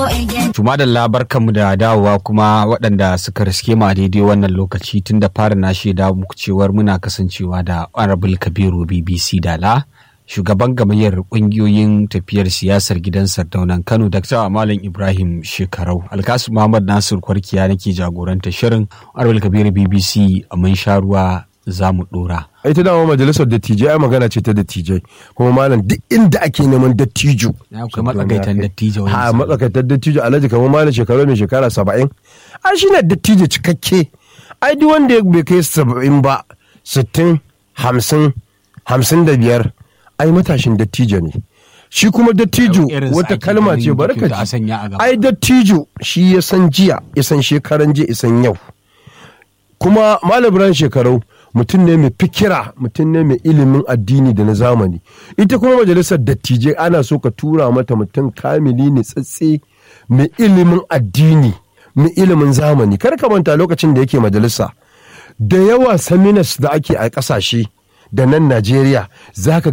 Tuma da labarkanmu da dawowa kuma waɗanda suka riske mu a daidai wannan lokaci tun da fara na shaida muku cewar muna kasancewa da Honorable Kabiru BBC Dala. Shugaban gamayyar ƙungiyoyin tafiyar siyasar gidan Sardaunan Kano Dr. Malam Ibrahim Shekarau. Alkasu Muhammad Nasir Kwarkiya nake jagoranta shirin Honorable Kabiru BBC a mun sha ruwa za mu ɗora. ita dama majalisar dattijai ai magana ce ta dattijai kuma malam duk inda ake neman dattijo Na akwai matsakaitan dattijo wani a misali. matsakaitar dattijo alhaji kamar malam shekaru mai shekara saba'in ai shi ne dattijo cikakke ai duk wanda ya bai kai saba'in ba sittin hamsin hamsin da biyar ai matashin dattijo ne shi kuma dattijo Irin sa wata ake kalma ganin ce bari ka kyauta a ji sanya a gaba. ai dattijo shi ya san jiya ya san shekaran jiya ya san yau kuma malam ibrahim shekarau mutum ne mai fikira mutum ne mai ilimin addini da na zamani ita kuma majalisar dattijai ana so ka tura mata mutum kamili ne tsatse mai ilimin addini mai ilimin zamani kar ka manta lokacin da yake majalisa da yawa seminars da ake a kasashe da nan najeriya za ka